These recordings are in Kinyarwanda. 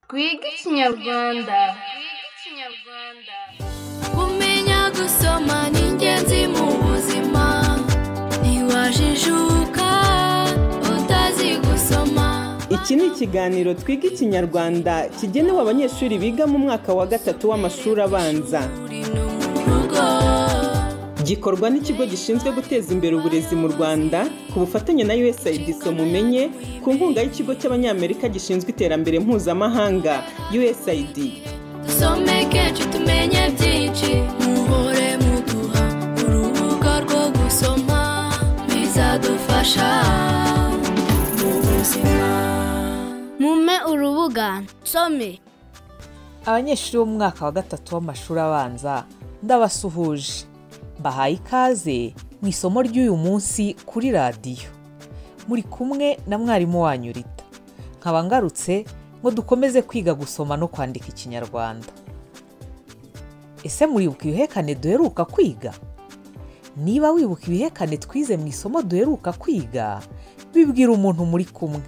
twige ikinyarwanda kumenya gusoma ni ingenzi mu buzima ntiwajijuka utazi gusoma Iki ni ikiganiro twiga ikinyarwanda kigenewe abanyeshuri biga mu mwaka wa gatatu w'amashuri abanza uri no mu rugo gikorwa n'ikigo gishinzwe guteza imbere uburezi mu rwanda ku bufatanye na usaid mumenye ku nkunga y'ikigo cy'abanyamerika gishinzwe iterambere mpuzamahanga usaid dusome kenshi tumenye byinshi muhore muduha urubuga rwo gusoma bizadufasha mu buzima mume urubuga nsome abanyeshuri b'umwaka wa gatatu w'amashuri abanza ndabasuhuje mbahaye ikaze mu isomo ry'uyu munsi kuri radiyo muri kumwe na mwarimu wanyu rita nkaba ngarutse ngo dukomeze kwiga gusoma no kwandika ikinyarwanda ese muribuka ibihekane duheruka kwiga niba wibuka ibihekane twize mu isomo duheruka kwiga bibwira umuntu muri kumwe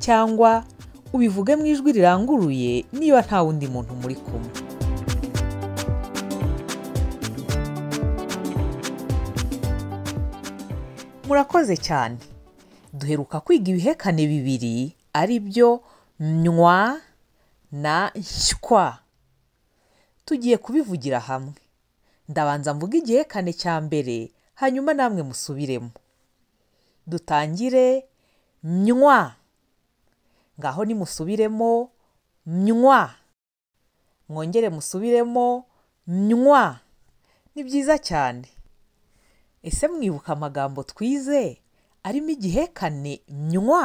cyangwa ubivuge mu ijwi riranguruye niba nta wundi muntu muri kumwe murakoze cyane duheruka kwiga ibihekane bibiri ari byo nywa na nshywa tugiye kubivugira hamwe ndabanza mvuga igihekane cya mbere hanyuma namwe musubiremo dutangire nywa ngaho nimusubiremo nywa mwongere musubiremo nywa ni byiza cyane ese mwibuka amagambo twize arimo igihekane nywa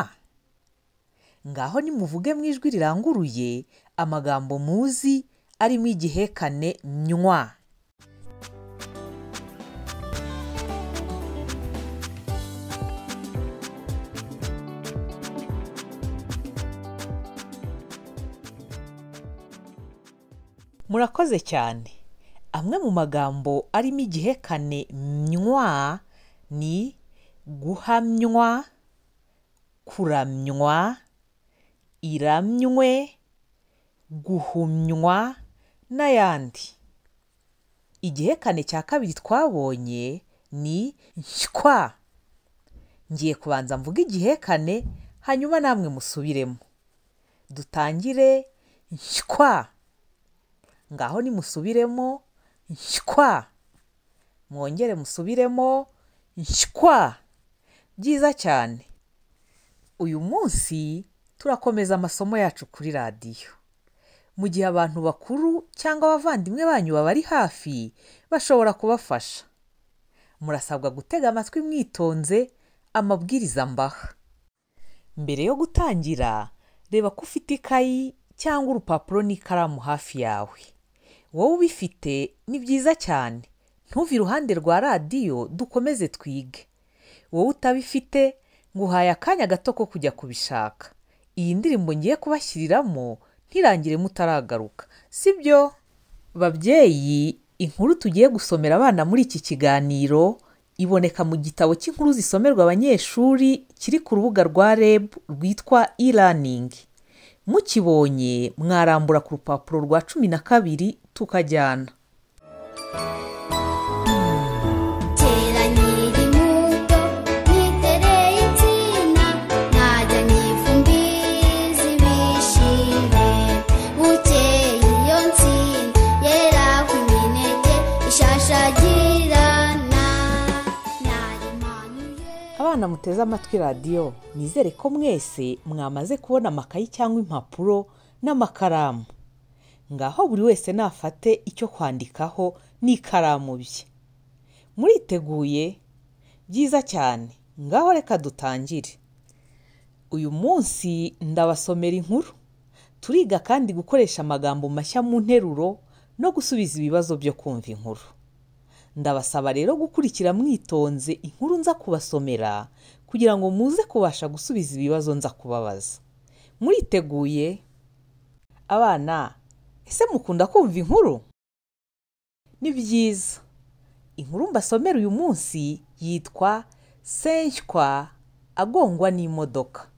ngaho nimuvuge mu ijwi riranguruye amagambo muzi arimo igihekane nywa murakoze cyane amwe mu magambo arimo igihekane nywa ni guhamywa kuramywa iramywe guhumywa n'ayandi igihekane cya kabiri twabonye ni nshywa ngiye kubanza mvuga igihekane hanyuma namwe musubiremo dutangire nshywa ngaho nimusubiremo nshywa mwongere musubiremo nshywa byiza cyane uyu munsi turakomeza amasomo yacu kuri radiyo mu gihe abantu bakuru cyangwa abavandimwe banyu babari hafi bashobora kubafasha murasabwa gutega amatwi mwitonze amabwiriza mbaha mbere yo gutangira reba ko ufite ikayi cyangwa urupapuro n'ikaramu hafi yawe wowe ubifite ni byiza cyane ntuve iruhande rwa radiyo dukomeze twige wowe utabifite nguhaye akanya gato ko kujya kubishaka iyi ndirimbo ngiye kubashyiriramo ntirangire mutaragaruka sibyo babyeyi inkuru tugiye gusomera abana muri iki kiganiro iboneka mu gitabo cy'inkuru zisomerwa abanyeshuri kiri ku rubuga rwa reb rwitwa e-learning mukibonye mwarambura ku rupapuro rwa cumi na kabiri tukajyana teranyira imbuto nitereye insina ntajyanye ifumbizi bishime bukeye iyo nsina yera ku mineke ishashagirana narimanuye abana muteze amatwi radiyo nizere ko mwese mwamaze kubona amakayi cyangwa impapuro n'amakaramu ngaho buri wese nafate icyo kwandikaho n'ikaramu bye muriteguye byiza cyane ngaho reka dutangire uyu munsi ndabasomera inkuru turiga kandi gukoresha amagambo mashya mu nteruro no gusubiza ibibazo byo kumva inkuru ndabasaba rero gukurikira mwitonze inkuru nza kubasomera kugira ngo muze kubasha gusubiza ibibazo nza kubabaza muriteguye abana ese mukunda kumva inkuru ni byiza inkuru mbasomera uyu munsi yitwa senshywa agongwa n'imodoka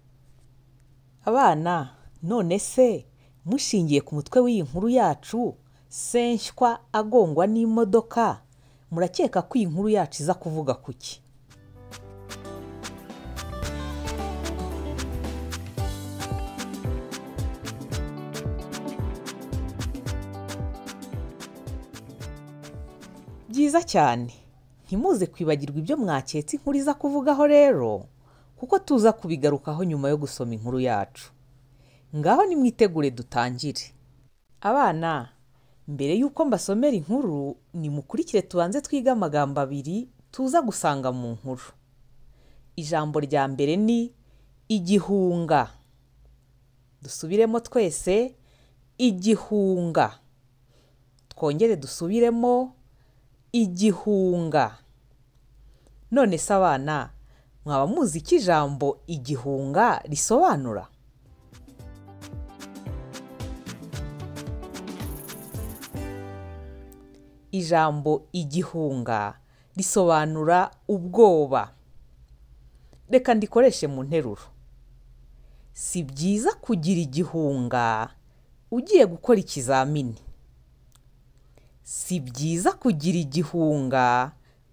abana none se mushingiye ku mutwe w'iyi nkuru yacu senshywa agongwa n'imodoka murakeka ko iyi nkuru yacu iza kuvuga ku ki byiza cyane ntimuze kwibagirwa ibyo mwaketse inkuru iza kuvugaho rero kuko tuza kubigarukaho nyuma yo gusoma inkuru yacu ngaho nimwitegure dutangire abana mbere y'uko mbasomera inkuru nimukurikire tubanze twige amagambo abiri tuza gusanga mu nkuru ijambo rya mbere ni igihunga dusubiremo twese igihunga twongere dusubiremo igihunga none se abana mwaba muzi icyo ijambo igihunga risobanura ijambo igihunga risobanura ubwoba reka ndikoreshe mu nteruro si byiza kugira igihunga ugiye gukora ikizamini si byiza kugira igihunga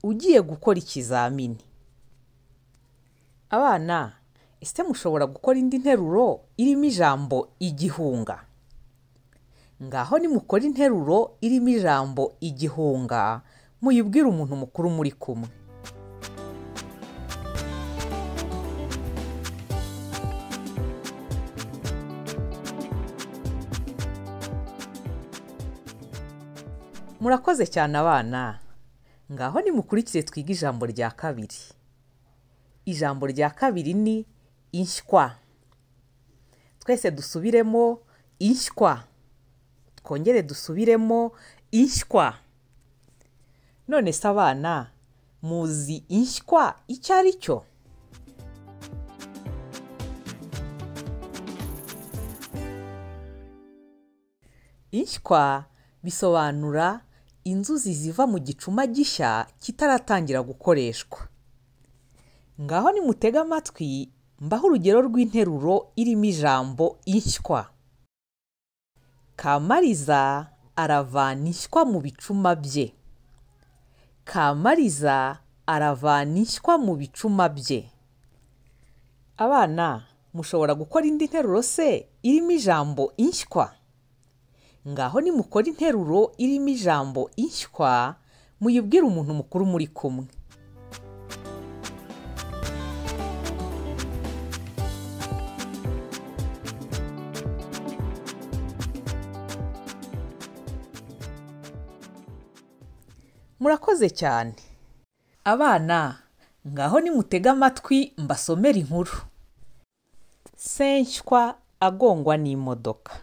ugiye gukora ikizamini abana ese mushobora gukora indi nteruro irimo ijambo igihunga ngaho nimukora interuro irimo ijambo igihunga muyibwire umuntu mukuru muri kumwe murakoze cyane abana ngaho nimukurikire twige ijambo rya kabiri ijambo rya kabiri ni inshywa twese dusubiremo inshywa twongere dusubiremo inshywa none se abana muzi inshywa icyo ari cyo inshywa bisobanura inzuzi ziva mu gicuma gishya kitaratangira gukoreshwa ngaho nimutega amatwi mbaho urugero rw'interuro irimo ijambo inshywa kamariza aravana inshywa mu bicuma bye kamariza aravana inshywa mu bicuma bye abana mushobora gukora indi nteruro se irimo ijambo inshywa ngaho nimukora interuro irimo ijambo inshywa muyibwire umuntu mukuru muri kumwe murakoze cyane abana ngaho nimutega amatwi mbasomera inkuru senshywa agongwa n'imodoka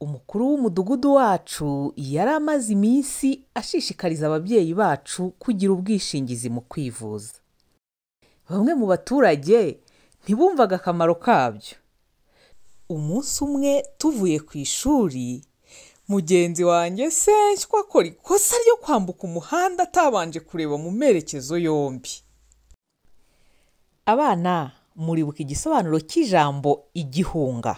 umukuru w'umudugudu wacu yari amaze iminsi ashishikariza ababyeyi bacu kugira ubwishingizi mu kwivuza bamwe mu baturage ntibumvaga akamaro kabyo umunsi umwe tuvuye ku ishuri mugenzi wanjye senshywa akora ikosa ryo kwambuka umuhanda atabanje kureba mu merekezo yombi abana muribuka igisobanuro cy'ijambo igihunga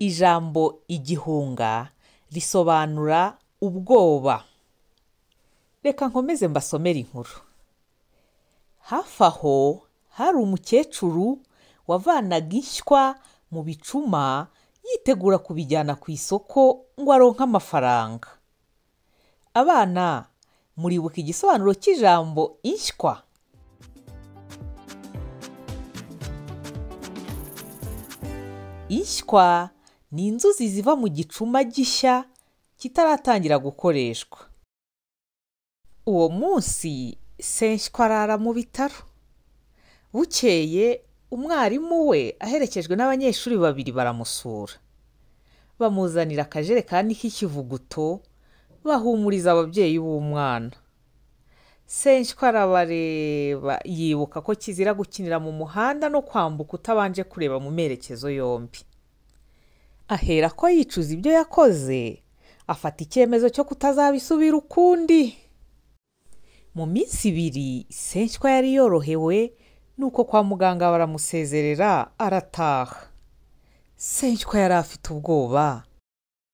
ijambo igihunga risobanura ubwoba reka nkomeze mbasomere inkuru hafi aho hari umukecuru wavanaga inshywa mu bicuma yitegura kubijyana ku isoko ngo aronke amafaranga abana muribuka igisobanuro cy'ijambo inshywa inshywa ni inzuzi ziva mu gicuma gishya kitaratangira gukoreshwa uwo munsi senshywa arara mu bitaro bukeye umwarimu we aherekejwe n'abanyeshuri babiri baramusura bamuzanira akajerekani k'ikivuguto bahumuriza ababyeyi b'umwana senshywa arabareba yibuka ko kizira gukinira mu muhanda no kwambuka utabanje kureba mu merekezo yombi ahera ko yicuza ibyo yakoze afata icyemezo cyo kutazabisubira ukundi mu minsi ibiri senshywa yari yorohewe nuko kwa muganga baramusezerera arataha senywa yari afite ubwoba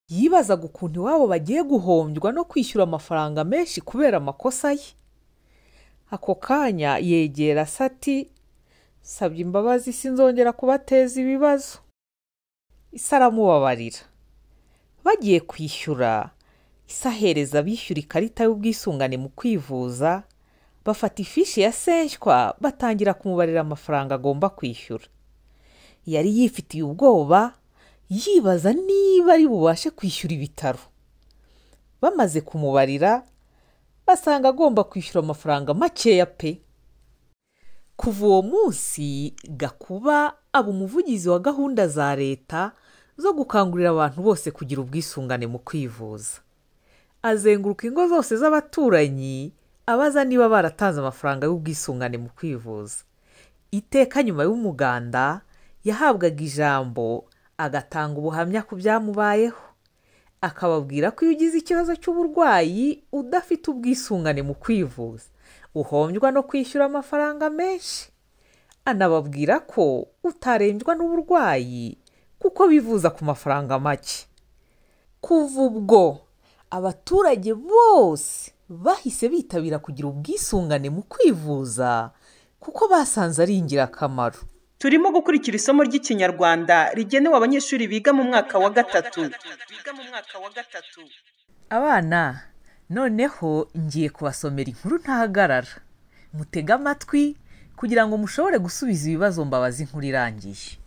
yibazaga ukuntu iwabo bagiye guhombywa no kwishyura amafaranga menshi kubera amakosa ye ako kanya yegera sati sabye imbabazi sinzongera kubateza ibibazo isa aramubabarira bagiye kwishyura isa ahereza abishyura ikarita y'ubwisungane mu kwivuza bafata ifishi ya senshywa batangira kumubarira amafaranga agomba kwishyura yari yifitiye ubwoba yibaza niba ari bubashe kwishyura ibitaro bamaze kumubarira basanga agomba kwishyura amafaranga makeya pe kuva uwo munsi gakuba aba umuvugizi wa gahunda za leta zo gukangurira abantu bose kugira ubwisungane mu kwivuza azenguruka ingo zose z'abaturanyi abaza niba baratanze amafaranga y'ubwisungane mu kwivuza iteka nyuma y'umuganda yahabwaga ijambo agatanga ubuhamya ku byamubayeho akababwira ko iyo ugize ikibazo cy'uburwayi udafite ubwisungane mu kwivuza uhombywa no kwishyura amafaranga menshi anababwira ko utarenjwa n'uburwayi kuko bivuza ku mafaranga make kuva ubwo abaturage bose bahise bitabira kugira ubwisungane mu kwivuza kuko basanze ari ingirakamaro turimo gukurikira isomo ry'ikinyarwanda rigenewe abanyeshuri biga mu mwaka wa gatatu abana noneho ngiye kubasomera inkuru ntahagarara mutege amatwi kugira ngo mushobore gusubiza ibibazo mbabaza inkuru irangiye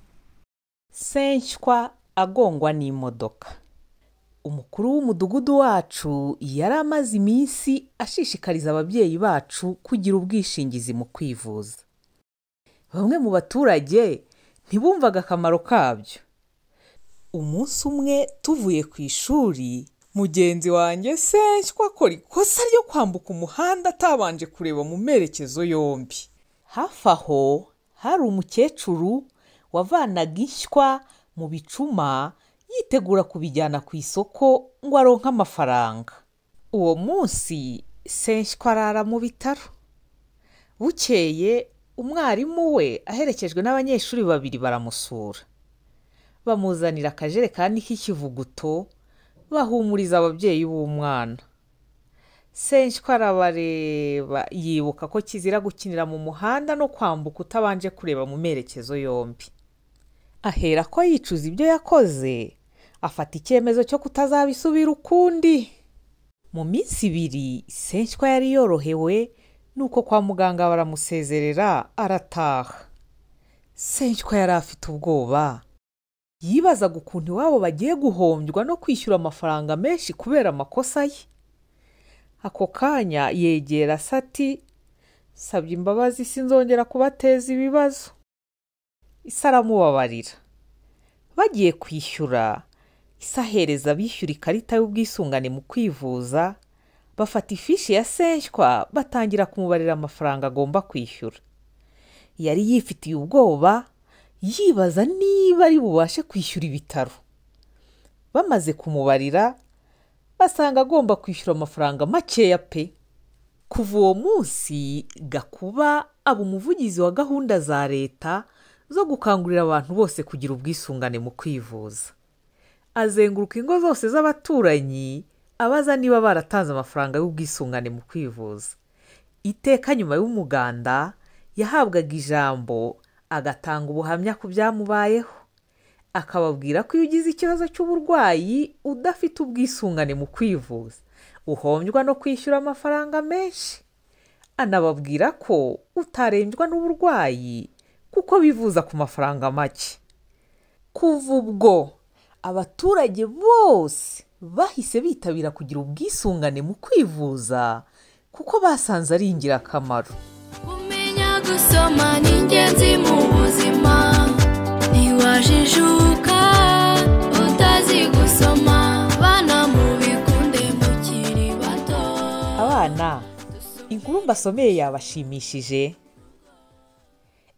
senshywa agongwa n'imodoka umukuru w'umudugudu wacu yari amaze iminsi ashishikariza ababyeyi bacu kugira ubwishingizi mu kwivuza bamwe mu baturage ntibumvaga akamaro kabyo umunsi umwe tuvuye ku ishuri mugenzi wanjye senshywa akora ikosa ryo kwambuka umuhanda atabanje kureba mu merekezo yombi hafi aho hari umukecuru wavanaga inshywa mu bicuma yitegura kubijyana ku isoko ngo aronke amafaranga uwo munsi senshywa arara mu bitaro bukeye umwarimu we aherekejwe n'abanyeshuri babiri baramusura bamuzanira akajerekani k'ikivuguto bahumuriza ababyeyi b'umwana senshywa arabareba yibuka ko kizira gukinira mu muhanda no kwambuka utabanje kureba mu merekezo yombi ahera ko yicuza ibyo yakoze afata icyemezo cyo kutazabisubira ukundi mu minsi ibiri senshywa yari yorohewe nuko kwa muganga baramusezerera arataha senshywa yari afite ubwoba yibazaga ukuntu iwabo bagiye guhombywa no kwishyura amafaranga menshi kubera amakosa ye ako kanya yegera sati sabye imbabazi sinzongera kubateza ibibazo isa aramubabarira bagiye kwishyura isa ahereza abishyura ikarita y'ubwisungane mu kwivuza bafata ifishi ya senshywa batangira kumubarira amafaranga agomba kwishyura yari yifitiye ubwoba yibaza niba ari bubashe kwishyura ibitaro bamaze kumubarira basanga agomba kwishyura amafaranga makeya pe kuva uwo munsi gakuba aba umuvugizi wa gahunda za leta zo gukangurira abantu bose kugira ubwisungane mu kwivuza azenguruka ingo zose z'abaturanyi abaza niba baratanze amafaranga y'ubwisungane mu kwivuza iteka nyuma y'umuganda yahabwaga ijambo agatanga ubuhamya ku byamubayeho akababwira ko iyo ugize ikibazo cy'uburwayi udafite ubwisungane mu kwivuza uhombywa no kwishyura amafaranga menshi anababwira ko utarenjwa n'uburwayi kuko bivuza ku mafaranga make kuva ubwo abaturage bose bahise bitabira kugira ubwisungane mu kwivuza kuko basanze ari ingirakamaro kumenya gusoma ni ingenzi mu buzima ntiwajijuka utazi gusoma bana mubikunde mukiri bato abana inkuru mbasomeye yabashimishije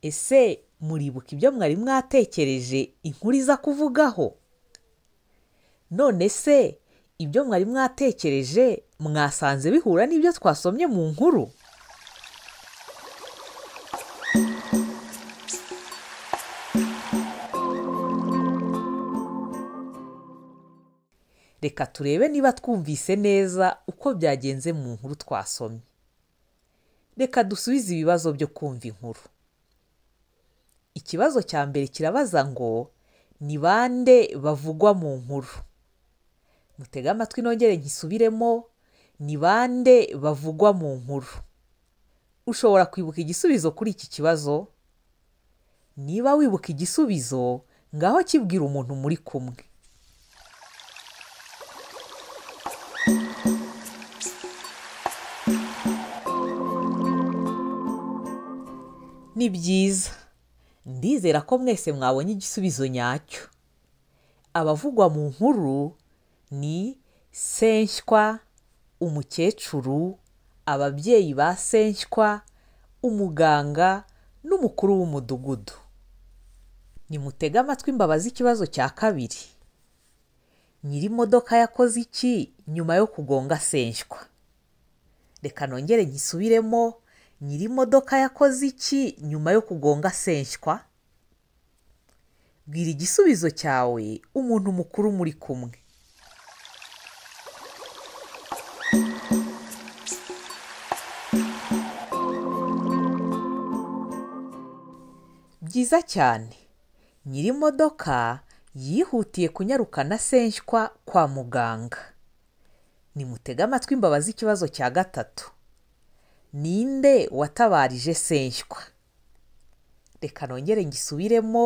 ese muribuka ibyo mwari mwatekereje inkuru iza kuvugaho none se ibyo mwari mwatekereje mwasanze bihura n'ibyo twasomye mu nkuru reka turebe niba twumvise neza uko byagenze mu nkuru twasomye reka dusubize ibibazo byo kumva inkuru ikibazo cya mbere kirabaza ngo ni bande bavugwa mu nkuru mutege amatwi nongere nkisubiremo ni bande bavugwa mu nkuru ushobora kwibuka igisubizo kuri iki kibazo niba wibuka igisubizo ngaho kibwira umuntu muri kumwe ni byiza ndizera ko mwese mwabonye igisubizo nyacyo abavugwa mu nkuru ni senshywa umukecuru ababyeyi ba senshywa umuganga n'umukuru w'umudugudu nimutege amatwi mbabaza ikibazo cya kabiri nyir'imodoka yakoze iki nyuma yo kugonga senshywa reka nongere nkisubiremo nyir'imodoka yakoze iki nyuma yo kugonga senshywa bwira igisubizo cyawe umuntu mukuru muri kumwe byiza cyane nyir'imodoka yihutiye kunyarukana senshywa kwa muganga nimutege amatwi mbabaze ikibazo cya gatatu ninde watabarije senshywa reka nongere ngisubiremo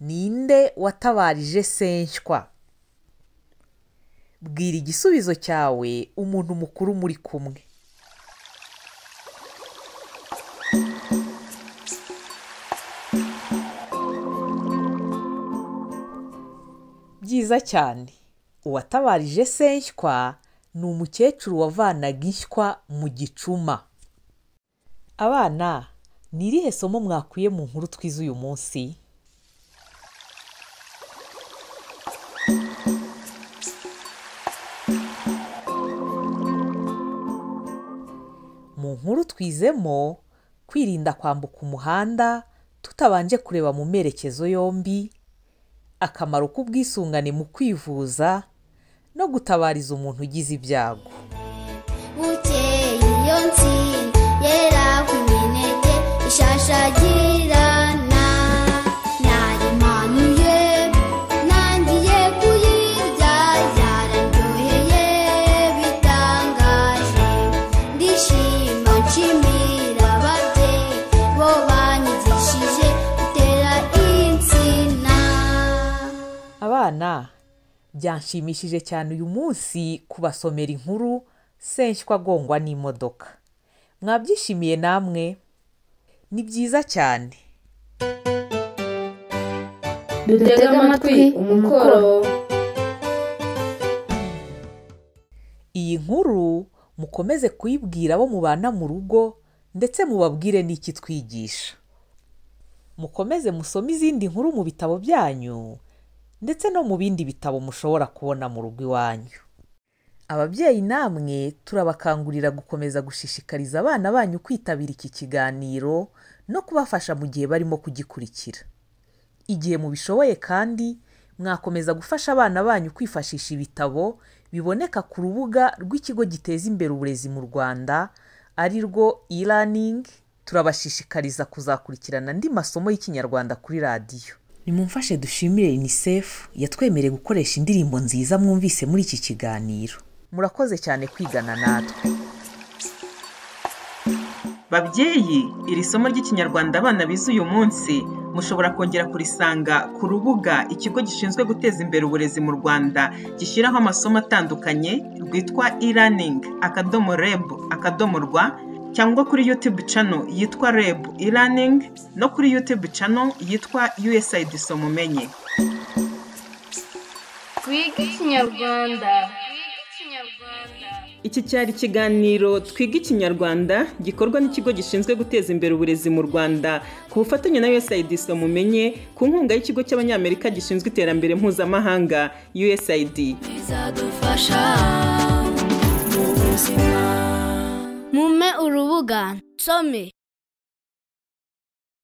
ninde watabarije senshywa bwira igisubizo cyawe umuntu mukuru muri kumwe byiza cyane uwatabarije senshywa ni umukecuru wavanaga inshywa mu gicuma abana ni irihe somo mwakuye mu nkuru twize uyu munsi mu nkuru twizemo kwirinda kwambuka umuhanda tutabanje kureba mu merekezo yombi akamaro k'ubwisungane mu kwivuza no gutabariza umuntu ugize ibyago bukeye iyo ntsinzi yera ku mineke ishashagirana narimanuye ntangiye kuyirya yararyoheye bitangaje ndishima nshimira ababyeyi bo banyigishije gutera insina abana byanshimishije cyane uyu munsi kubasomera inkuru senshywa agongwa n'imodoka mwabyishimiye namwe ni byiza cyane dutega amatwi umukoro iyi nkuru mukomeze kuyibwira abo mubana mu rugo ndetse mubabwire n'iki twigisha mukomeze musome izindi nkuru mu bitabo byanyu ndetse no mu bindi bitabo mushobora kubona mu rugo iwanyu ababyeyi namwe turabakangurira gukomeza gushishikariza abana banyu kwitabira iki kiganiro no kubafasha mu gihe barimo kugikurikira igihe mubishoboye kandi mwakomeza gufasha abana banyu kwifashisha ibitabo biboneka ku rubuga rw'ikigo giteza imbere uburezi mu rwanda ari rwo e-learning turabashishikariza kuzakurikirana andi masomo y'ikinyarwanda kuri radiyo nimumfashe dushimire unicef yatwemereye gukoresha indirimbo nziza mwumvise muri iki kiganiro murakoze cyane kwigana natwe babyeyi iri somo ry'ikinyarwanda abana bize uyu munsi mushobora kongera kurisanga ku rubuga ikigo gishinzwe guteza imbere uburezi mu rwanda gishyiraho amasomo atandukanye rwitwa e-learning akadomo reb akadomo rwa cyangwa kuri youtube channel yitwa reb e-learning no kuri youtube channel yitwa usaid somumenye twige ikinyarwanda Iki cyari ikiganiro Twiga Ikinyarwanda gikorwa n'ikigo gishinzwe guteza imbere uburezi mu Rwanda ku bufatanye na USAID mumenye ku nkunga y'ikigo cy'Abanyamerika gishinzwe iterambere mpuzamahanga USAID. bizadufasha mu buzima mume urubuga nsome